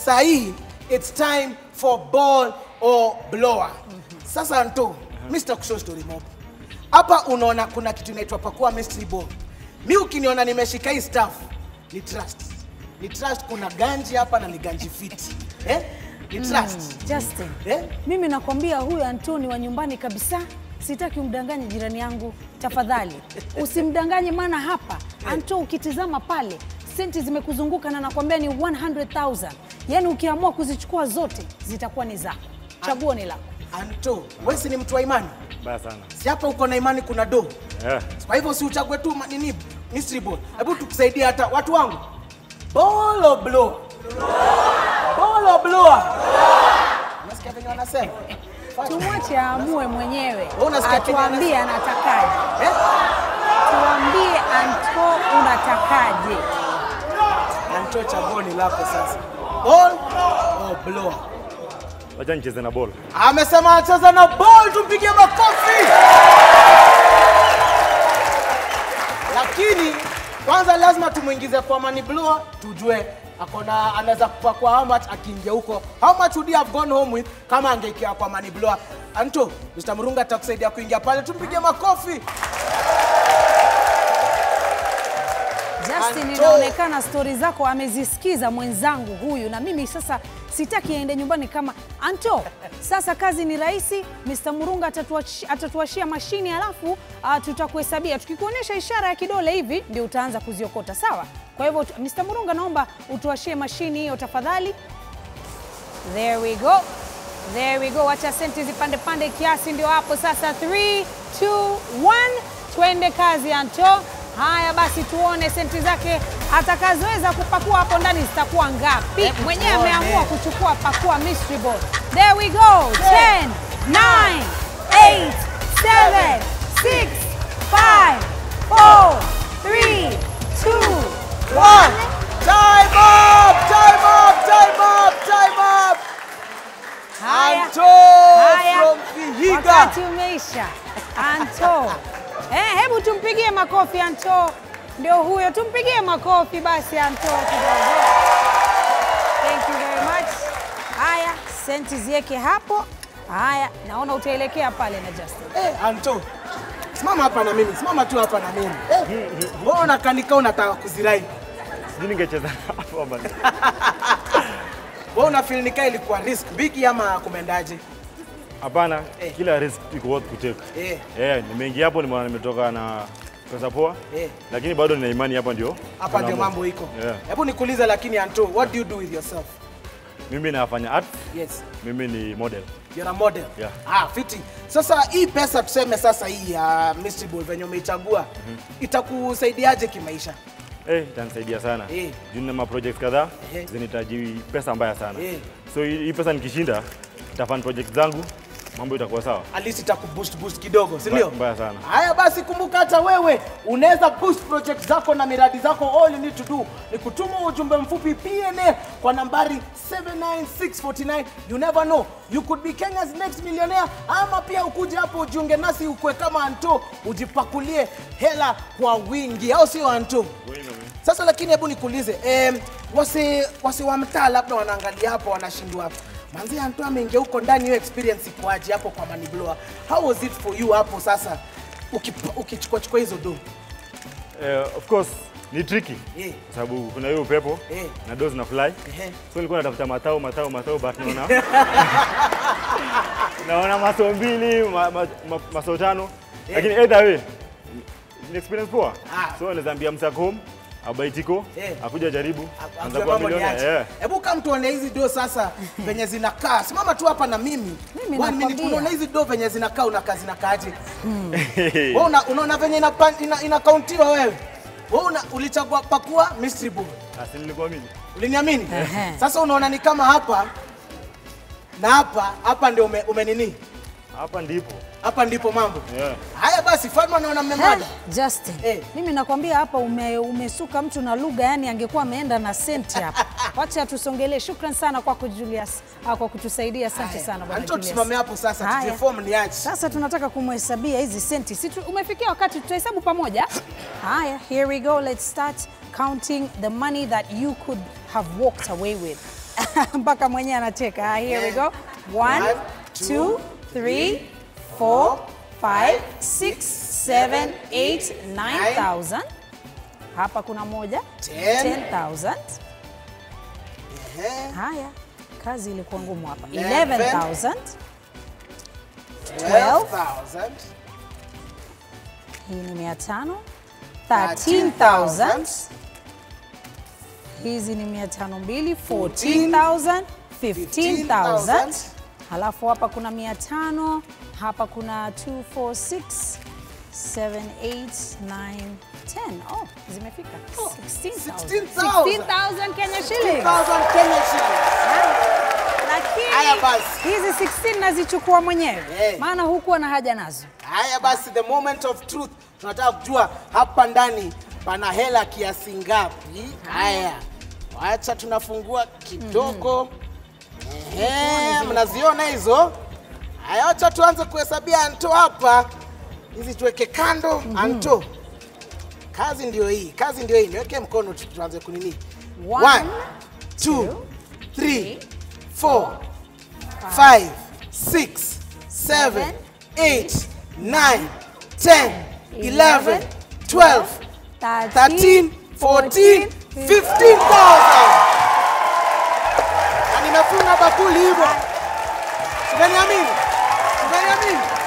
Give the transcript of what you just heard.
sahii it's time for ball or blower. Sasa Anto, mimi sitakushow story mob. Hapa unaona kuna kitu inaitwa pakua mystery ball. Mi ukiniona nimeshika hii staff ni trust. Ni trust kuna ganji hapa na ni ganji fiti. Eh? Ni trust. Justin, Eh? mimi nakwambia huyu Antoni wa nyumbani kabisa. Sitaki umdanganye jirani yangu, tafadhali usimdanganye, maana hapa Anto, ukitizama pale senti zimekuzunguka na nakwambia ni 100,000 yaani ukiamua kuzichukua zote zitakuwa ni zako, chaguo ni lako. Anto, wewe si ni mtu wa imani? Mbaya sana. Si hapa uko na imani kuna do. Yeah. Kwa hivyo si uchague tu ma- nini mystery ball. Hebu tukusaidie hata watu wangu. Ball or blow? Ball or blower? Unasikia venye wanasema? Fanya. Tumwache aamue mwenyewe, Wewe unasikia Kenya atuambie anatakaje. Eh? Tuambie Anto, unatakaje? Anto chaguo ni lako sasa. Ball or blower? Wacha nicheze na ball. Amesema anacheza na ball, tumpigie makofi. Lakini kwanza lazima tumuingize kwa money blower, tujue akona anaweza kupakua how much akiingia huko. How much would he have gone home with kama angeikia kwa money blower? Anto, Mr. Murunga atakusaidia kuingia pale, tumpigie makofi. Justin, Anto. inaonekana stori zako amezisikiza mwenzangu huyu, na mimi sasa sitaki aende nyumbani kama Anto. Sasa kazi ni rahisi, Mr. Murunga atatuachi- atatuashia mashini alafu uh, tutakuhesabia. Tukikuonyesha ishara ya kidole hivi ndio utaanza kuziokota, sawa? Kwa hivyo tu- Mr. Murunga, naomba utuashie mashini hiyo tafadhali. There we go. There we go. Wacha senti zipande pande kiasi, ndio hapo sasa. 3 2 1, twende kazi Anto. Haya basi, tuone senti zake atakazoweza kupakua hapo ndani zitakuwa ngapi. Mwenyewe tuone. ameamua kuchukua pakua mystery ball. There we go. 10 9 8 7 6 5 4 3 2 One. Time up! Time up! Time up! Time up! Haya. Anto Haya. from Vihiga. Wakati umeisha. Anto. Eh, hebu tumpigie makofi Anto. Ndio huyo, tumpigie makofi basi Anto kidogo. Thank you very much. Haya, senti zieke hapo. Haya, naona utaelekea pale na Justin. Eh, Anto. Simama hapa na mimi. Simama tu hapa na mimi. Eh. Wewe unakanika unataka kuzirai. Sijui ningecheza hapo ama. Wewe una feel ni kama ilikuwa risk big ama kumendaje? Hapana, Eh. kila risk iko worth kutake. Eh. Eh, nimeingia hapo nimeona nimetoka na pesa poa. Eh. Lakini bado nina imani hapa ndio. Hapa ndio tunaamua. mambo iko. Yeah. Hebu nikuulize lakini Anto, what do you do with yourself? Mimi nafanya art, Yes. mimi ni model. You're a model. Yeah. Ah, fiti. Sasa hii pesa tuseme sasa hii ya mystery ball venye umeichagua itakusaidiaje kimaisha? Eh, itanisaidia sana. Eh. Juu nina ma projects kadhaa Eh. zinahitaji pesa mbaya sana. Eh. So hii hii pesa nikishinda nitafanya project zangu, mambo itakuwa sawa. At least itakuboost boost kidogo, si ndio? Mbaya sana. Haya basi, kumbuka hata wewe unaweza boost project zako na miradi zako. All you need to do ni kutuma ujumbe mfupi PNA kwa nambari 79649. You never know, you could be Kenya's next millionaire, ama pia ukuje hapo ujiunge nasi ukwe kama Anto, ujipakulie hela kwa wingi, au sio Anto? Sasa lakini hebu nikuulize eh, wasi, wasi wa mtaa labda wanaangalia hapo wanashindwa manzi Anto ameingia huko ndani, hiyo experience ikoaje hapo kwa money blower? How was it for you hapo sasa ukipa- ukichukua chukua hizo do? Eh, of course ni tricky Eh. kwa sababu kuna hiyo upepo Eh. na dozi na fly Ehe. so nilikuwa natafuta matao matao matao but naona naona maso mbili ma, ma, ma, maso tano lakini either way ni experience poa Ah. so naweza ambia msak home abaitiko Eh. akuja jaribu Ajue anza kuwa mambo ni milioni aje. yeah. Hebu kama tuone hizi do sasa venye zinakaa. Simama tu hapa na mimi. Mimi One minute nakwambia. unaona hizi do venye zinakaa unakaa zinakaaje? Wewe una, unaona venye inakauntiwa ina, ina kauntiwa wewe. Wewe una, ulichagua pakua mystery ball. Asi nilikuwa mimi Uliniamini? Ehe. Sasa unaona ni kama hapa na hapa hapa ndio ume, ume nini? hapa ndipo Hapa ndipo mambo. yeah. Haya basi, Fatma naona mmemada. Eh, Justin, Eh. mimi nakwambia hapa ume, umesuka mtu na lugha, yani angekuwa ameenda na senti hapa. Wacha tusongelee. Shukran sana kwako Julius ah, kwa kutusaidia. Asante sana bwana Anto Julius. tusimame hapo sasa, Haya. tuje form ni aje. Sasa tunataka kumhesabia hizi senti. Si tu- umefikia wakati tutahesabu pamoja? Haya, here we go. Let's start counting the money that you could have walked away with. mpaka mwenyewe anacheka. Ah, Here we go. One, One, two, two, three, four, five, six, seven, eight, nine thousand. Hapa kuna moja. Ten. Ten thousand. Ehe. Haya, kazi ilikuwa ngumu hapa. Eleven. Eleven thousand. 12,000. Hii ni mia tano. Thirteen thousand. Hizi ni mia tano mbili. Fourteen thousand. Fifteen thousand. Halafu hapa kuna mia tano. Hapa kuna 2, 4, 6, 7, 8, 9, 10. Oh, zimefika. 16,000. 16,000. 16,000 Kenya shillings. 2,000 Kenya shillings. Haya Lakini basi. hizi 16 nazichukua mwenyewe, Eh. maana hukuwa na haja nazo. Haya basi, the moment of truth, tunataka kujua hapa ndani pana hela kiasi ngapi? Haya, wacha tunafungua kidogo. Ehe, mnaziona hizo? Haya, wacha tuanze kuhesabia Anto hapa, hizi tuweke kando. Anto, kazi ndio hii, kazi ndio hii. Niweke mkono tu, tuanze kunini. One, One, two, three, four, five, six, seven, eight, nine, ten, eleven, twelve, thirteen, fourteen, fifteen thousand. Na nimefunga bakuli hivyo. Simeniamini? Simeniamini?